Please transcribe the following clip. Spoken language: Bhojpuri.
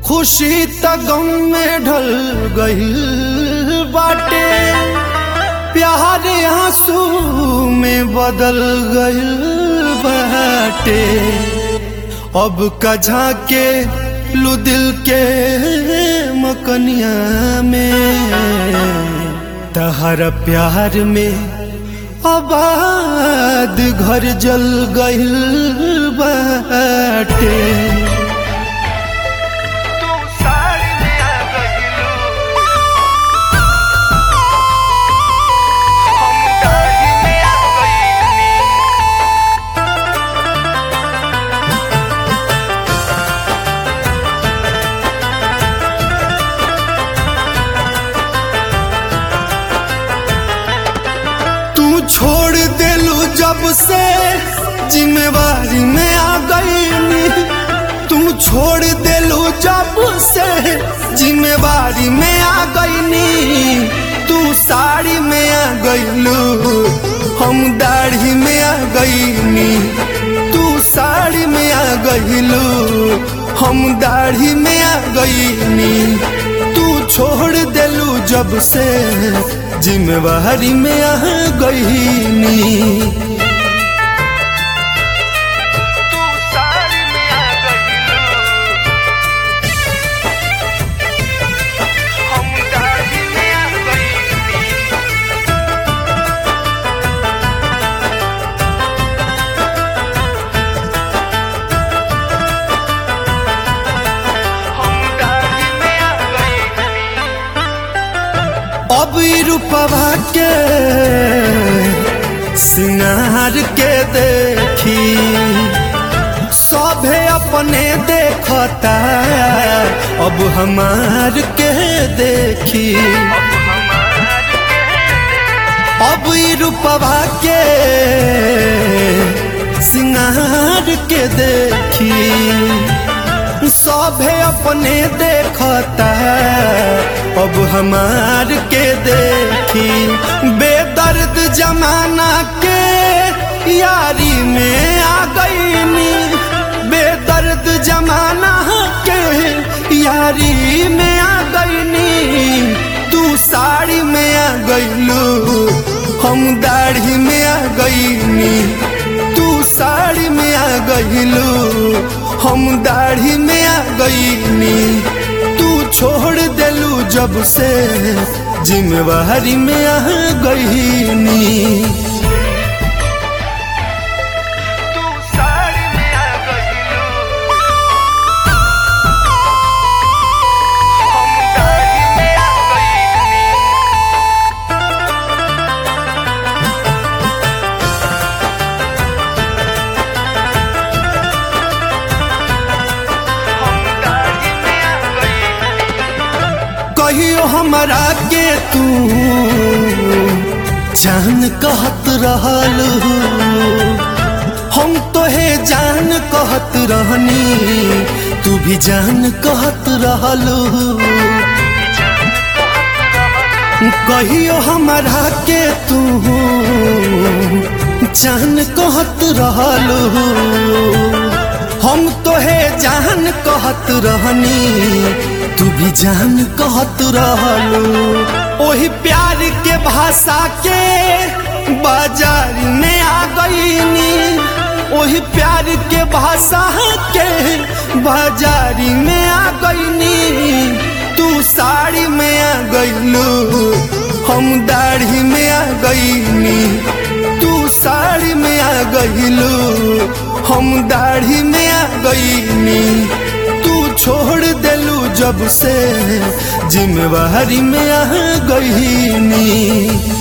खुशी त गम में ढल गईल बाटे प्यार आंसू में बदल गईल बाटे अब कझा के लू दिल के मकनिया में तहर प्यार में आबाद घर जल गईल बाटे तू साड़ी में आ गइलू हम दाढ़ी में आ गइनी तू छोड़ देलू जब से जिम्मेवारी में आ गई तू छोड़ देलू जब से जिम्मेवारी में आ गई तू साड़ी में आ गईलू हम दाढ़ी में आ गईनी तू साड़ी में आ गईलू हम दाढ़ी में आ गईनी तू छोड़ देलू जब से जिम्मेवारी में आ गईनी तू साड़ी में आ गइलू हम दाढ़ी में आ गइनी हम दाढ़ी में आ गइनी अब ई रूपवा के सिंगार के देखी सभे अपने देखता अब हमार के देखी अब ई रूपवा के सिंगार के देखी सभे अपने देखता अब हमार के देखी बेदर्द जमाना के यारी में आ गईनी बेदर्द जमाना के यारी में आ गईनी तू साड़ी में आ गईलू हम दाढ़ी में आ गईनी तू साड़ी में आ गईलू हम दाढ़ी में आ गईनी तू छोड़ देलू जब से जिम्मेवारी में आ गईनी तू साड़ी में आ गइलू हम दाढ़ी में आ गइनी हम दाढ़ी में आ गइनी कहियो हमरा के तू जान कहत रहल हम तोहे जान कहत रहनी तू भी जान कहत रहल कहियो हमरा के तू जान कहत रहल हम तोहे जान कहत रहनी तू भी जान कहत रहलू ओही प्यार के भाषा के बाजार में आ गईनी ओही प्यार के भाषा के बाजारी में आ गईनी तू साड़ी में आ गईलू हम दाढ़ी में आ गईनी तू साड़ी में आ गईलू हम दाढ़ी में आ गईनी तू छोड़ देलू जब से जिम्मेवारी में आ गईनी